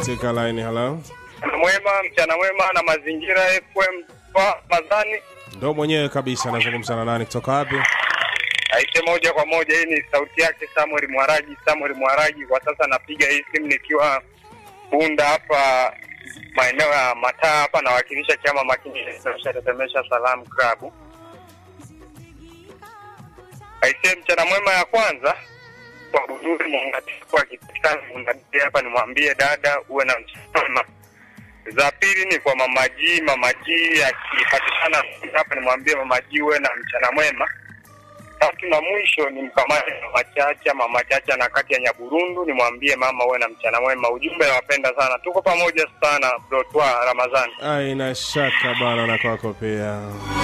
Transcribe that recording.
katika line. Hello, Mchana mwema, mchana mwema na mazingira FM kwa Mazani. ndo mwenyewe kabisa. Nazungumza na nani kutoka wapi? Aise, moja kwa moja, hii ni sauti yake Samuel Mwaraji. Samuel Mwaraji, kwa sasa napiga hii simu nikiwa Bunda hapa maeneo ya Mataa hapa, nawakilisha chama makini tetemesha Salam Club. Aise, mchana mwema ya kwanza kwa Buduri Mungatiko akipatikana Mungatiko hapa, nimwambie dada uwe na mchana mwema. Za pili ni kwa Mama G, Mama G akipatikana hapa, nimwambie Mama G uwe na mchana mwema. Tatu na mwisho ni mkamate Mama Chacha, Mama Chacha na kati ya Nyaburundu, nimwambie mama uwe na mchana mwema. Ujumbe nawapenda sana, tuko pamoja sana, Brotwa Ramadhani. Aina shaka bana, na kwako pia.